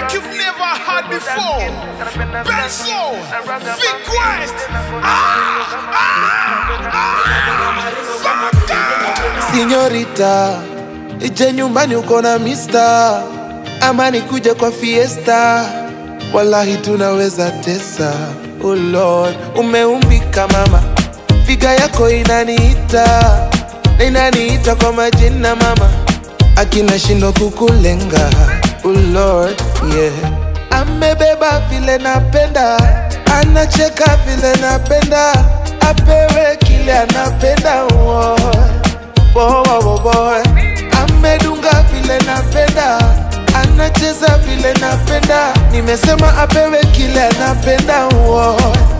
like you've never had before. Benzo, Vic West. Ah, ah, ah, Fucker. Sinyorita, ije nyumbani uko na mista, ama nikuje kwa fiesta, wallahi tunaweza tesa. Oh Lord, umeumbika mama, figa yako inaniita na inaniita kwa majina mama, akina shindo kukulenga. Oh Lord, yeah, amebeba vile napenda, anacheka vile napenda, apewe kile anapenda. Oh boy, boy, boy. Amedunga vile napenda, anacheza vile napenda, nimesema apewe kile anapenda. Wo.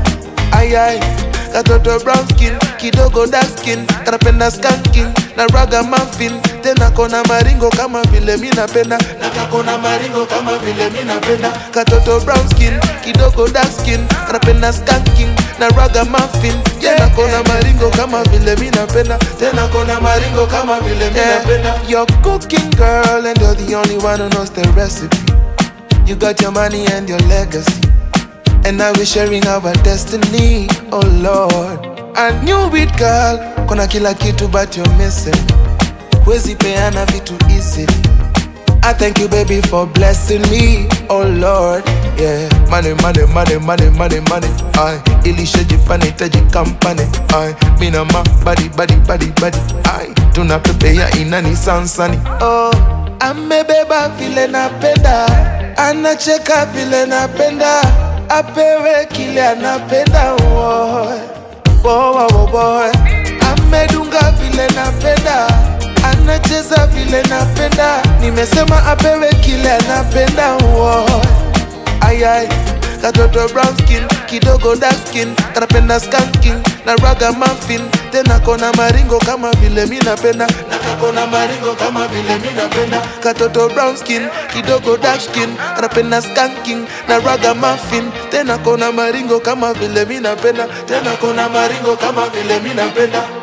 Ayai, katoto brown skin, kidogo dark skin, kanapenda skanking na raga muffin, tena kona maringo kama vile mi napenda, na kakona maringo kama vile mi napenda. Katoto brown skin, kidogo dark skin, kanapenda skanking na raga muffin, tena kona maringo kama vile mi napenda, tena kona maringo kama vile mi napenda. You're cooking girl and you're the only one who knows the recipe. You got your money and your legacy. And now we're sharing our destiny, oh Lord. I knew it girl, kuna kila kitu but you're missing. Huwezi peana vitu easily. I thank you baby for blessing me, oh Lord. Yeah, money, money, money, money, money, money. I ilishajipana itaji kampani. I mina ma body, body, body, body. I tunapepea inani sansani. Oh, amebeba vile napenda, anacheka vile napenda, apewe kile anapenda. Oh, boy, boy, boy. Amedunga vile napenda, anacheza vile napenda, nimesema apewe kile anapenda. Oh, ayai katoto brown skin kidogo dark skin kanapenda skanking na raga muffin tena kona maringo kama vile mi napenda na kakona maringo kama vile mi napenda katoto brown skin kidogo dark skin kanapenda skanking na raga muffin tena kona maringo kama vile mi napenda tena kona maringo kama vile mi napenda